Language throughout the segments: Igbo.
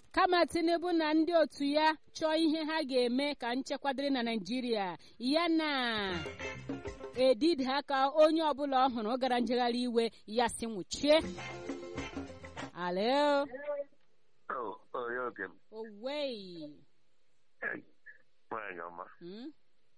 kama tinubu na ndị otu ya chọọ ihe ha ga-eme ka nchekwa dịrị na naijiria ya na edide aka onye ọbụla ọ hụrụ gara njegharị iwe ya si nwụchie alo Oh, oh, ya oge m. owei Hey, nwaanyị ọma. Hmm?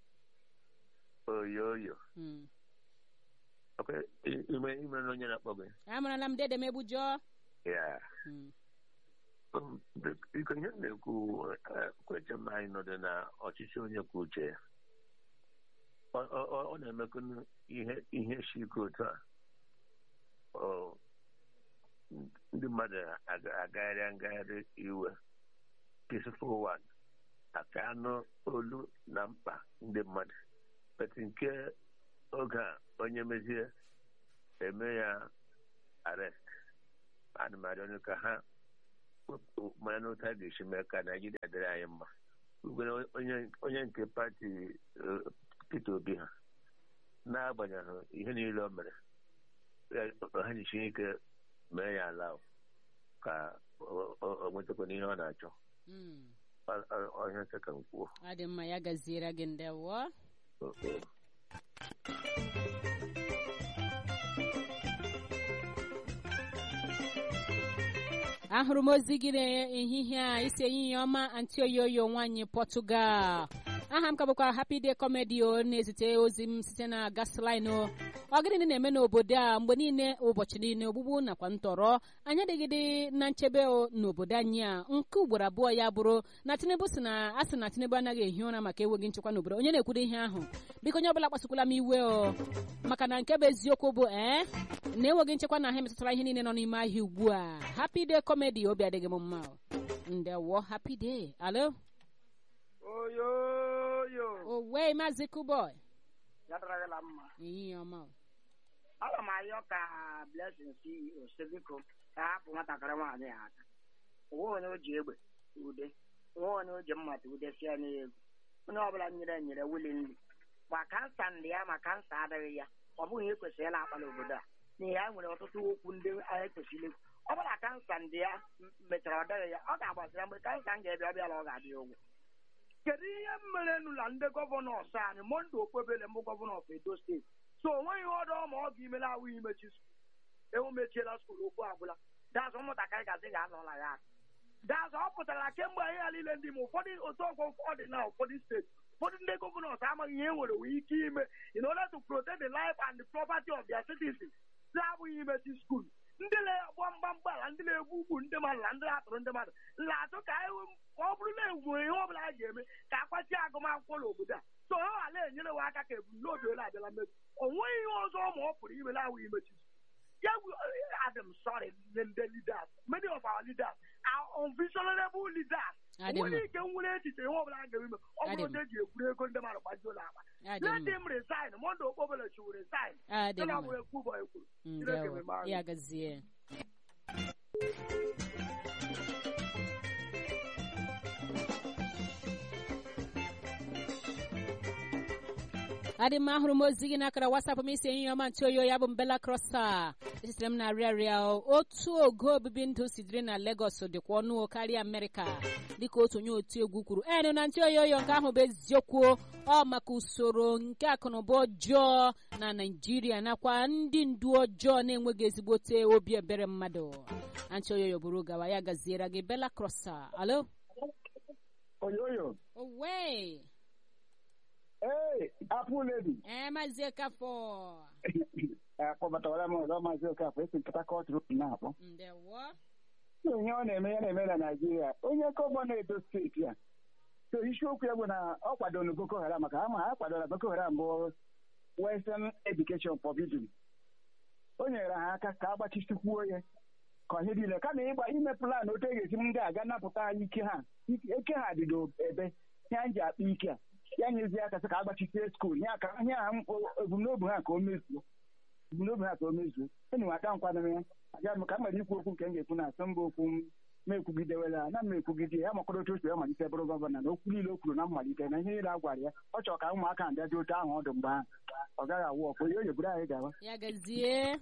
Oyo oyo. Hmm. Okay, i- ime ime na onye na-akpọ gị. amarala m dede megbujọ Ya. Hmm. Um, the- Iko ihe m na-ekwu eh, kweche m anyị nọdụ na ọchịchị onye kwuo uche ya. Ọ- ọ ọ- ọ na-emekụ ihe ihe shi ike otu a. Ọ, ndị mmadụ aga- agagharịa ngagharị iwe peaceful one aka anụ olu na mkpa ndị mmadụ but nke oge a onye mezie eme ya arrest ana m arịọ ka ha wepụ mara n'otu a ga-esi mee ka naijiria dịrị anyị mma ugwere onye onye nke pati eh, Peter Obi ha n'agbanyeghị ihe niile o mere ya- ha jisie ike mee ya ala ka o- o o nwetakwana ihe ọ na-achọ Hmm. Ọ- ọ- ọ ihe ka m kwuo ọ dị mma ya gaziere gị ndewo Okay. ahụrụ m ozi gị n'ehihie a isi ehihie ọma antioyoyo nwaanyị pọtụgal aha m ka bụkwa happy day comedy o na-ezite ozi m site na gasline o ọ gịnị na-eme n'obodo a mgbe niile ụbọchị niile ogbugbu nakwa ntọrọ anyị adịgịdị na nchebe o n'obodo anyị a nke ugboro abụọ ya bụrụ na tinubu si na a sị na tinubu anaghị ehi ụra maka enweghị nchekwa n'obodo onye na-ekwuru ihe ahụ biko onye ọbụla kpasukwala m iwe o maka na nke bụ eziokwu bụ ee na enweghị nchekwa na ha emetụtara ihe niile nọ n'ime ahịa ugbu a happy day comedy obi adịghị m mma o. ndewo happy day alo oyoyo owe maazị kuboy ya dara la mma ehihie ọma o. aga m ayọ ka blessing si osebiko ka hapụ nwatakịrị nwaanyị ya aka onwe onye o ji egbe ude onwe onye o ji mmata ude sie n'egwu onye ọbụla nyere nyere wili nri ma kansa ndị ya ma kansa adịghị ya ọ bụghị ihe kwesịrị ịla akpa n'obodo a n'ihi ya nwere ọtụtụ okwu ndị anyị kwesịrị ikwu ọ bụla kansa ndị ya m- mechara ọ dịghị ya ọ ga-agbazira mgbe kansa m ga-ebịa ọ bịala ọ ga-adị ụgwọ kedu ihe merenụ na ndị gọvanọs anyị monde okpebele mbụ gọvanọ of edo steeti so o nweghị ọdụ ma ọ ga-imela awụ imechi skul ewu mechiela skul okwu agwụla dazụ ụmụntakịrị gazi ga-anọla ya aka dazụ ọ pụtara kemgbe ihe ya niile ndị ma ụfọdụ otu ọgwọ ụfọdụ na ụfọdụ steeti ụfọdụ ndị gọvanọs amaghị ihe e nwere nwere ike ime in order to protect the life and the property of their citizens si abụghị imechi skul ndị na-agba mgbamgbala ndị na-egbu ugwu ndị mmadụ na ndị na-atụrụ ndị mmadụ na-atụ ka anyị wee- ka ọ bụrụ na enwere ihe ọbụla a ga-eme ka akwachi agụmakwụkwọ n'obodo a so ha ghara enyere we aka ka ebumnobi ole abịala mmebi o nweghị ihe ọzọ ma ọ pụrụ ime na-awụ imechi ya Adam sorry the, the leaders many of our leaders are unvisionable leaders Adị mma. nwere ike nwere echiche ihe ọbụla a ga-eme ọ Adị bụrụ mma. na eji egwuru ego ndị mmadụ gbajuo n'akpa Adị let mma. him resign monde okpobele chiwu resign Adị Nke na mma. bụ ekwu bụ ekwuru Chineke ndewo meme anyị. ya gazie adị m ahụrụ m ozi gị n'akara wasapụ m isi ehihie ọma ntị oyo ya bụ mbela krosa esitere m na arịa arịa otu ogo obibi ndụ si dịrị na Lagos dịkwa ọnụ karịa Amerịka dịka otu onye otu egwu kwuru enu na ntị oyoyo nke ahụ bụ eziokwu ọ maka usoro nke akụnụba ọjọọ na Naịjirịa nakwa ndị ndu ọjọọ na-enweghị ezigbote obi ebere mmadụ antị oyoyo bụrụ gawa ya gaziere gị bela krosa alo oyoyo owe ee apụ ledi ee maazị ekafọ akpọbatawara m ọzọ maazị okafọ esi nkata kọtụ road na-akpọ ndewo ihe ọ na-eme ya na-eme na naijiria onye gọvanọ edo steeti a so isiokwu ya bụ na ọ kwadoro boko haram maka ama ha kwadoro boko haram bụ western education forbidden o nyere ha aka ka agbachisikwuo ya ka ihe niile kama ịgba ime plan otu e ga-esi m ndị aga napụta anyị ike ha ike ha dị n'ebe ihe anyị ji akpa ike a ya nyezi aka sị ka agbachisie skuul ya ka ihe a ebumnobi ha ka o mezuo ebumnobi ha ka o mezuo enyi m aka nkwadoro ya aga m ka m nwere ikwu okwu nke m ga-ekwu na asọ mba okwu m ma ekwugidewela na m ekwugide ya makọrọ otu o si malite bụrụ gọvanọ na okwu niile o kwuru na mmalite na ihe niile a gwara ya ọ chọrọ ka ụmụaka bịa dị otu ahụ ọdụ mgbe ahụ ọ gaghị awụ ọkụ onye onye buru anyị gawa ya gazie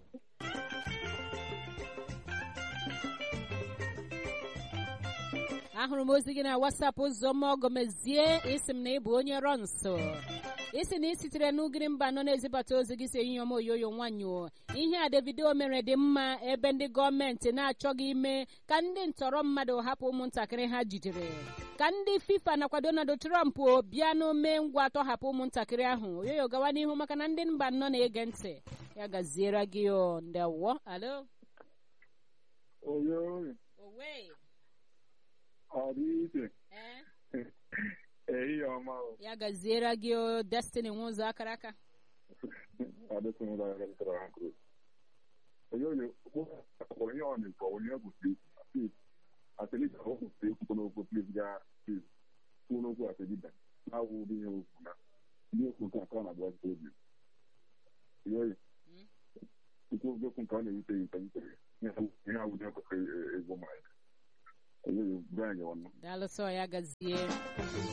ahụrụ m ozi gị na wasapụ ụzọma ọgọmezie isi m na ịbụ onye rọ nso isi na isitere n'ugiri mba nọ na-ezibata ozi gị si ehihie ọma oyoyo nwanyị o ihe a davido mere dị mma ebe ndị gọọmenti na-achọghị ime ka ndị ntọrọ mmadụ hapụ ụmụntakịrị ha jidere ka ndị fifa nakwa donald trump o bịa n'ome ngwa tọhapụ ụmụntakịrị ahụ oyoyo gawa n'ihu maka na ndị mba nọ na-ege ntị ya gaziere gị o ndewo alo oyo owe ọ dị iche ee ehihie ọma o ya gaziere gị o destiny nwụzọ akara aka adịsịnụla ya galitara ha kụrụ oyoyo onye ọ na-ekwu onye gwụsịrị ikwu atelita ọ gwụsịrị ikwu n'okwu plis ga plis kwuo n'okwu atelita na-awụ ụdị ihe okwu na ndị okwu nke aka na agbazi obi oyoyo ikwu okwu nke ọ na-ewute ya ute ihe awụ ihe kwesịrị ego ma ya oyoyo brian ya ọnụ daalụsọ ya gazie